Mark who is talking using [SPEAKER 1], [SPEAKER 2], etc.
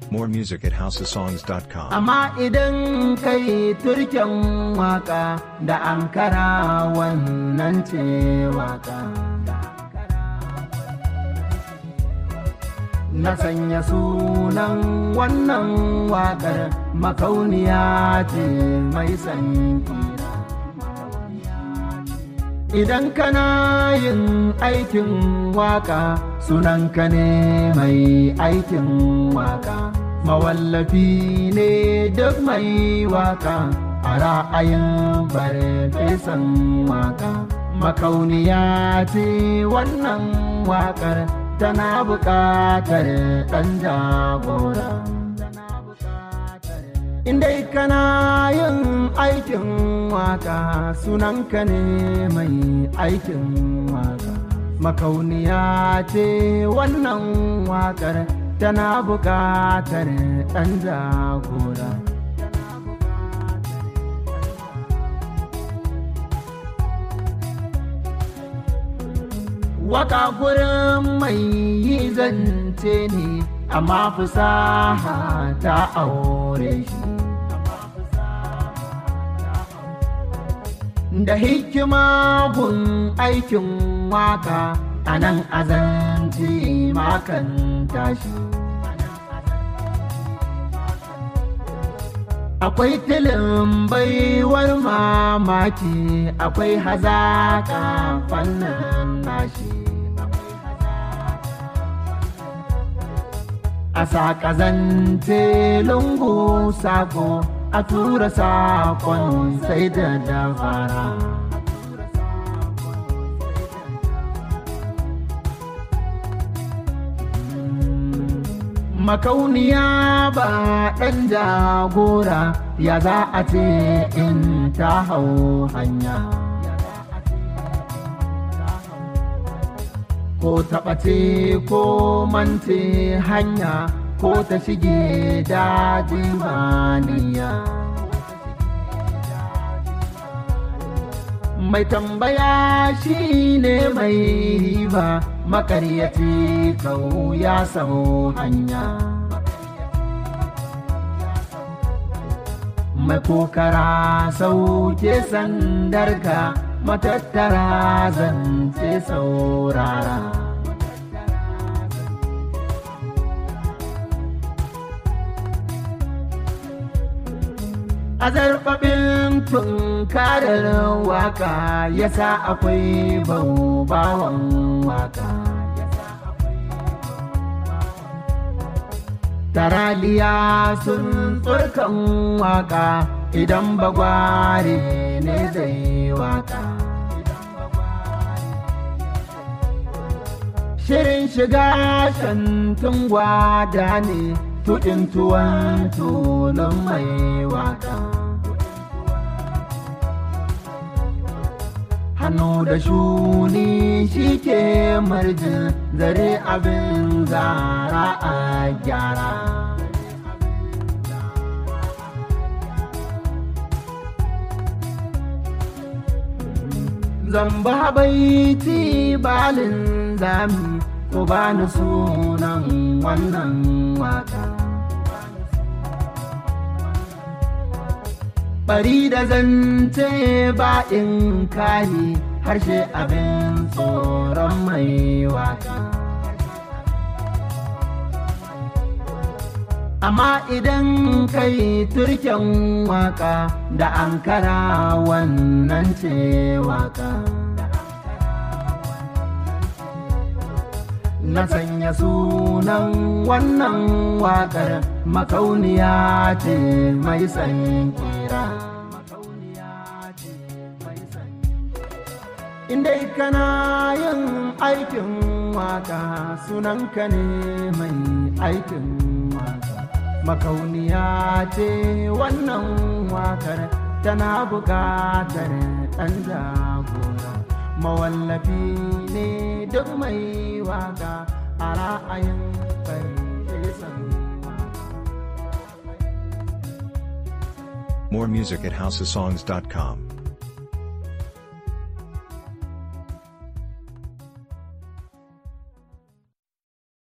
[SPEAKER 1] More music at houseofsongs.com.
[SPEAKER 2] Amma idan kai turken waka da ankara wannan ce waka. Na sanya sunan wannan wakar makauniya ce mai sanki. Idan kana yin aikin waka sunanka ne mai aikin waka. Mawallafi ne duk mai waka a ra'ayin farfesan waka. Makauniya ce wannan wakar tana buƙatar ɗan jagora. Indai kana yin aikin waka sunanka ne mai aikin waka. Makauniya ce wannan wakar tana buƙatar ɗan jagora. Waka gurin mai yi zance ne, amma fusaha ta aure shi. Da hikima gun aikin waka a nan azanci makan tashi. Akwai tilin baiwar mamaki, akwai hazaka fannin nashi. A saƙazance lungu sako, a tura saƙon sai da dabara. makauniya ba ɗan jagora ya za a ce in ta hau hanya ko taɓace ko mance hanya ko ta shige daji baniya mai tambaya shi ne mai riba makaryaci kau ya samu hanya mai kokara sauke sandarka matattara zance saurara a zarfafin tunkarar waka yasa akwai baubawan waka taraliya sun tsurkan waka idan bagware ne zai waka shirin shiga shantun gwada ne tuɗin tuwon tulun mai waka hannu da shuni shi ke marjin zare abin zara a gyara zamba baiti balin zami ko bani sunan wannan waka bari da zance ba in kari harshe abin tsoron mai waka amma idan kai turken waka da ankara wannan ce waka na sanya sunan wannan wakar makauniya ce mai san kira indai kana yin aikin waka sunanka ne mai aikin waka makauniya ce wannan wakar tana buƙatar ɗan jagora mawallafi ne duk mai waka a ra'ayin farfesan
[SPEAKER 1] More music at houseofsongs.com.